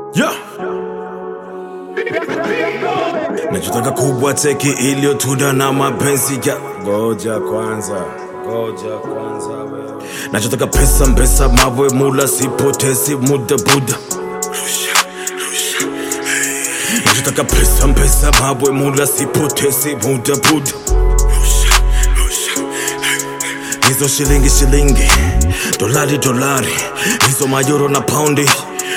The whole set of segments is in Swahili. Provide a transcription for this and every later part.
Yeah. Nachotaka kubwa teki iliyotuda na mapenzi ya ngoja kwanza, ngoja kwanza wewe. Nachotaka pesa mbesa mawe mula sipotezi muda buda Nachotaka pesa mbesa mawe mula sipotezi muda buda Hizo shilingi shilingi, dolari dolari, hizo mayuro na paundi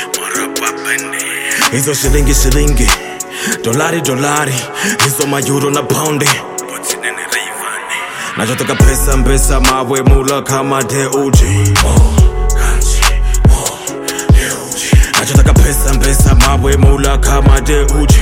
hizo shilingi shilingi, dolari dolari, hizo mayuro na paundi nachotaka pesa mbesa mawe mula kama deuji nachotaka pesa mbesa mawe mula kama deuji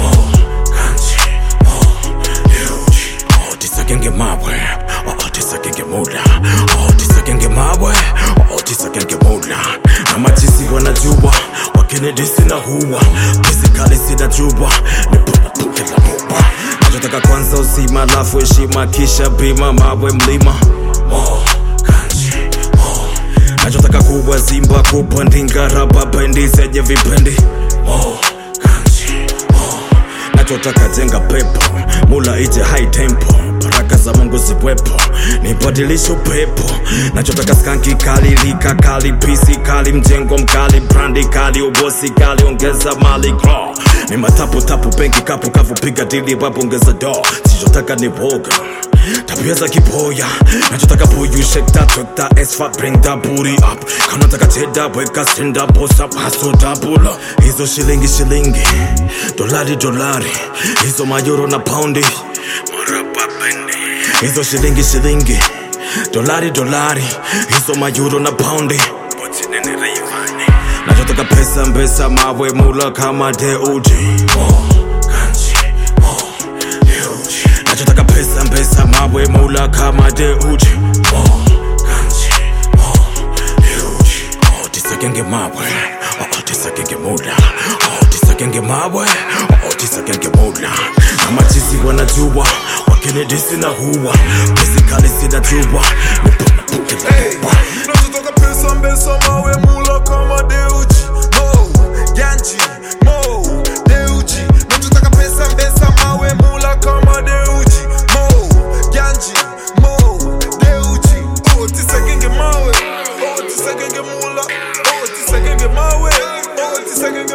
Oh, tisakenge mawe oh, tisakenge mula oh, tisakenge mawe oh, tisakenge mula na matisi wanajua wakinidisi na huwa pisikali sinajua niponapukela muba nachotaka kwanza uzima lafu heshima kisha bima mawe mlima Mo, kanji, mo. nachotaka kuwa zimba kupandinga raba bendi zenye vipendi Mo, kanji, mo. nachotaka jenga pepo mula ije high tempo baraka za mungu ziwepo nibadilishe upepo nachotaka skanki kali lika kali pisi kali mjengo mkali brandi kali ubosi kali ongeza mali gro ni mataputapu benki kapu kavu piga dili wapo ongeza do sichotaka ni woga tabia za kiboya nachotaka puyu shake that track that ass fat bring that booty up kama nataka cheda weka stand up boss up hustle double up hizo shilingi shilingi dolari dolari hizo mayuro na paundi hizo shilingi shilingi dolari dolari hizo mayuro na paundi nachotaka pesa mbesa mawe mula kama deuji nachotaka pesa mbesa mawe mula kama deuji Oh, tisakenge mawe oh, tisakenge mula oh, tisakenge mawe oh, tisakenge mula na machisi wanajua wakinidisi na huwa pisikali sinajua niponapukela Hey, nachotaka pesa mbesa mawe mula kama deuji mo ganji mo deuji nachotaka pesa mbesa mawe mula kama deuji mo ganji mo deuji oh tisakenge mawe oh tisakenge mula oh tisakenge mawe oh tisakenge